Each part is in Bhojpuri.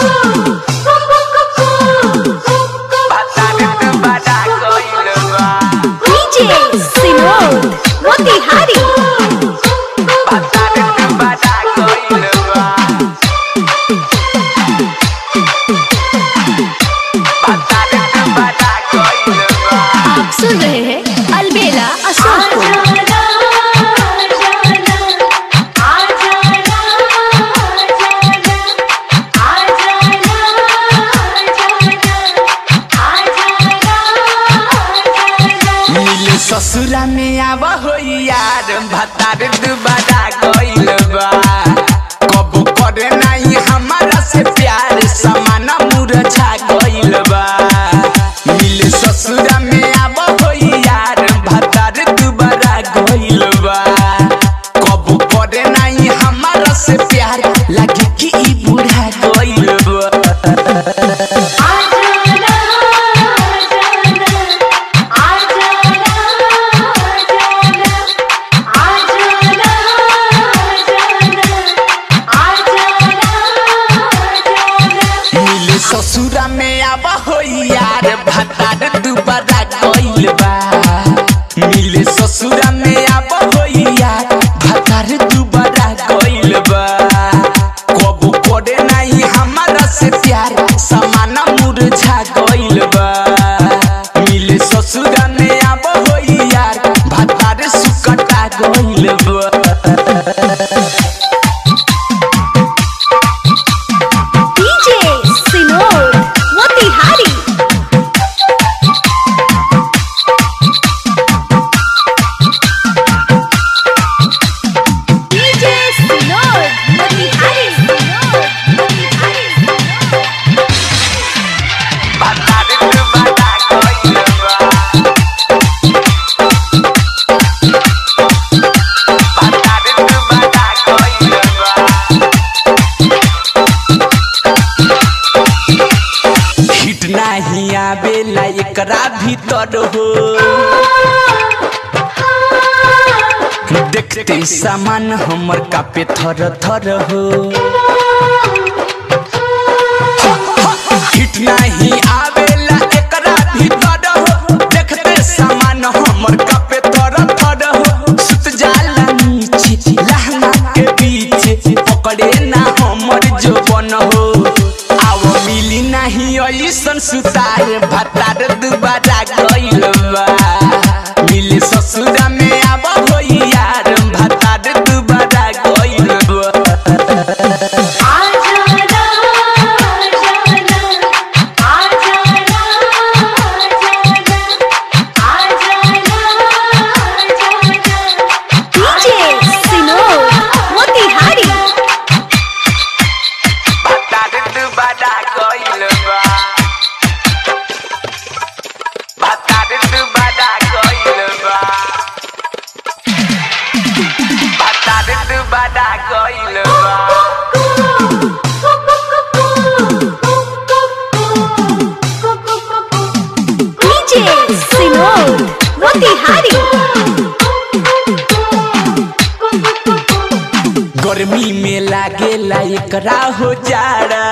DJ Sinod Motihari आप सुन रहे हैं अलबेला अशोक को मिले ससुरा में आवा हो यार भतार दुबारा गइल बा कबो करे नहीं हमारा से प्यार समाना मुरझा गइल बा मिले ससुरा में आवा हो यार भतार दुबारा गइल बा कबो करे नहीं हमारा से प्यार लगे कि ई बूढ़ा गइल बा मिले ससुरा में आवा हो यार भतार दुबारा गइल बा मिले ससुरा में आवा हो यार भतार दुबारा गइल बा कबो करे नहीं हमारा से प्यार समाना मुरझा गइल बा मिले ससुरा में आवा हो यार भतार सुकटा गइल बा DJ Sinod Motihari DJ Sinod Motihari Sinod Motihari भतार दुबारा गइल बा भतार दुबारा गइल बा हिट नाही आवेला एकरा भीतर हो देखते सामान हमर कापे थर थर हो हिट नाही आवेला एकरा भीतर हो देखते सामान हमर कापे थर थर हो सुत जाला नीचे लहंगा के पीछे पकड़े ना हमर जोबन हो आव मिली नाही ऐसन सुतार भतार दुबारा गइल बा मिले ससुरा में आब हो यार भतार दुबारा गइल बा DJ Sinod Motihari भतार दुबारा गइल बा भतार दुबारा गइल बा भतार दुबारा गइल बा DJ Sinod Motihari गर्मी में लागेला एकरा हो जाड़ा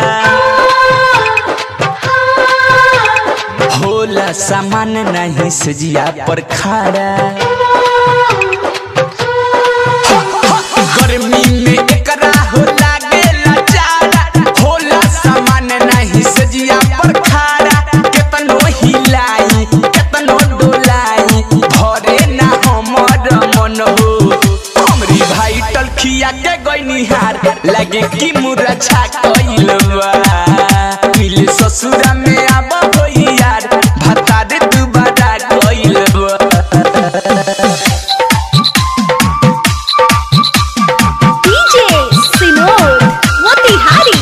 होला सामान नहीं सजिया पर खाड़ा गर्मी में एकरा हो लागेला जाड़ा होला सामान नहीं सजिया पर खाड़ा केतनो हिलाई केतनो डोलाई भरे ना हमर मन हो हमरी भाई टलखिया के गइनिहार लगे कि मुरछा कइल बा मिले ससुरा में आब हो यार भतार दुबारा कइल बा DJ Sinod Motihari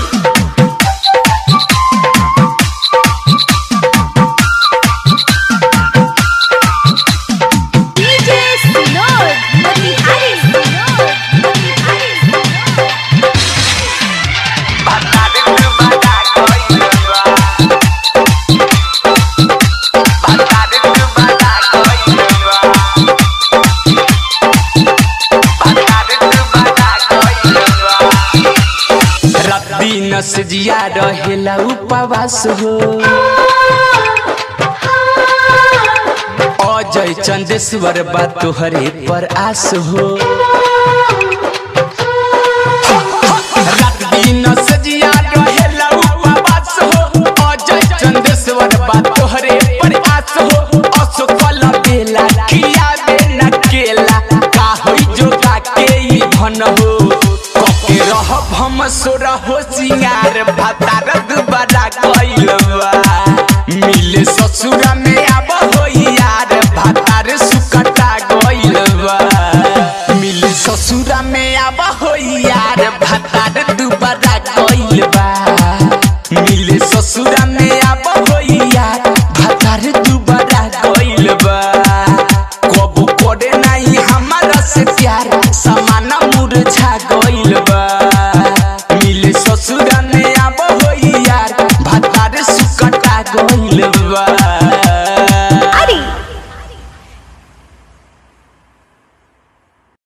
DJ Sinod Motihari Sinod Motihari भतार दुबारा कइल बा दिन से जिया रहेला उपवास हो अजय चंदेश्वर बा तोहरे पर आस हो रात दिन से जिया रहेला उपवास हो अजय चंदेश्वर बा तोहरे पर आस हो असफल बेला खियाबे न केला का होई जोगा के ई धन हो कके रहब हम सोर हो सिंगार भातार दुबारा कइलबा मिले ससुरा में